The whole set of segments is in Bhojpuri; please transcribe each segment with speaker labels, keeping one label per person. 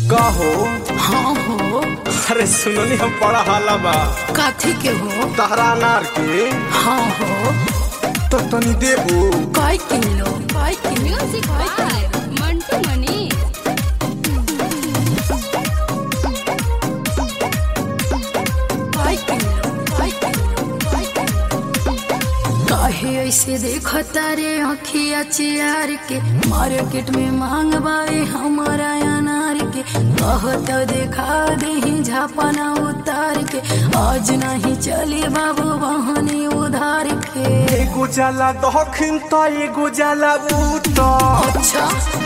Speaker 1: का हो
Speaker 2: हाँ हो
Speaker 1: अरे सुननी हम बड़ा हाला बा
Speaker 2: काथी के हो
Speaker 1: तहरा अनार के
Speaker 2: हाँ हो
Speaker 1: तो तनी देबू
Speaker 2: काय किलो काय kilo
Speaker 3: Music by Mantu Mani.
Speaker 2: काय किलो काय किलो काय किलो काहे ऐसे देखो तारे अखिया चियार के मार्केट में मांग बावे हमारा अनार के कहो तो देखा दे झापना उतार के आज नहीं चली बाबू बहनी उधार के
Speaker 1: एगो जाला दखिन त एगो जाला उत्तर
Speaker 2: अच्छा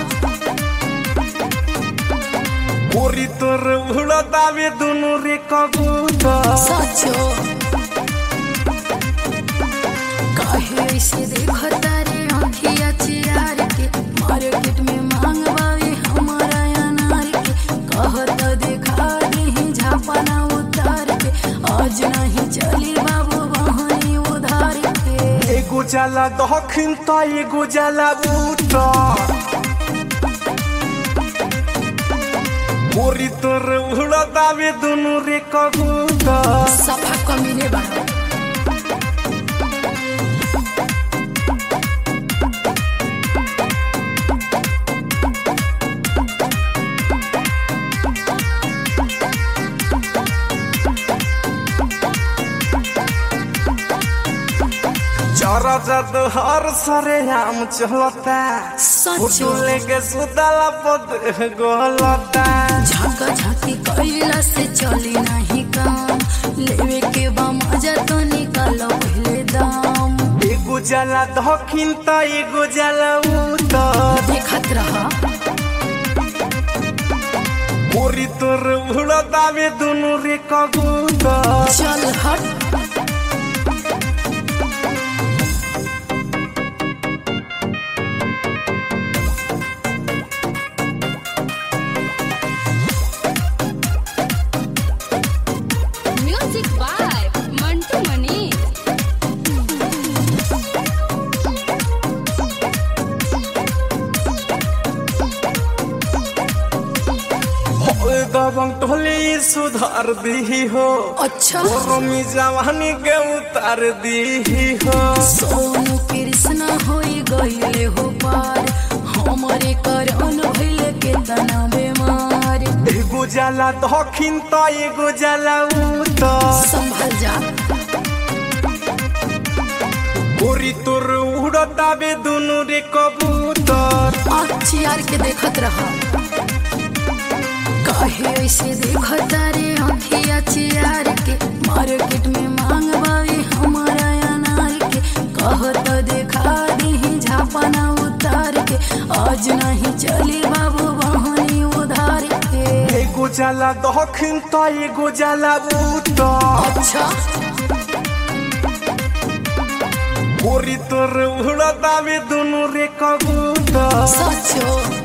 Speaker 1: ओरी तोर उड़तावे दुनु रे कबूतर
Speaker 2: सचो काहे ऐसे देखो तारे आँखिया चियार के मार्केट में मांग बावे हमारा अनार के कह तो देखा दे झापना उतार के आज नहीं चली बाबू बहनी उधार के
Speaker 1: एगो जाला दखिन त एगो जाला उत्तर ओरी तोर उड़तावे दुनु रे कबूतर
Speaker 2: सफा कमीने बना
Speaker 1: चरा जद हर सरे आम चलता
Speaker 2: सचो
Speaker 1: फोटो लेके सुतला पद गोलता
Speaker 2: झाका झाकी कैला से चली नहीं काम लेवे के बा मजा तो निकालो पहले दाम
Speaker 1: एगो जाला दखिन त एगो जाला उत्तर
Speaker 2: देखत रहा
Speaker 1: ओरी तोर उड़तावे दुनु रे कबूतर
Speaker 2: चल हट
Speaker 3: Music by Mantu Mani.
Speaker 1: दबंग टोली सुधार दी हो
Speaker 2: अच्छा
Speaker 1: गरमी जवानी के उतार दी हो
Speaker 2: सोनू कृष्ण होई गईले हो पार हमारे करन भइले के तना बेमार
Speaker 1: एगो जाला दखिन त एगो जाला उत्तर
Speaker 2: संभल जा
Speaker 1: ओरी तोर उड़तावे दुनु रे कबूतर
Speaker 2: चियार के देखत रहा काहे ऐसे देखो तारे आँखिया चियार के मार्केट में मांग बावे हमारा अनार के कह तो देखा दे झापना उतार के आज नहीं चली बाबू बहनी उधार के
Speaker 1: एगो जाला दखिन त एगो जाला उत्तर
Speaker 2: अच्छा
Speaker 1: ओरी तोर उड़तावे दुनु रे कबूतर
Speaker 2: सचो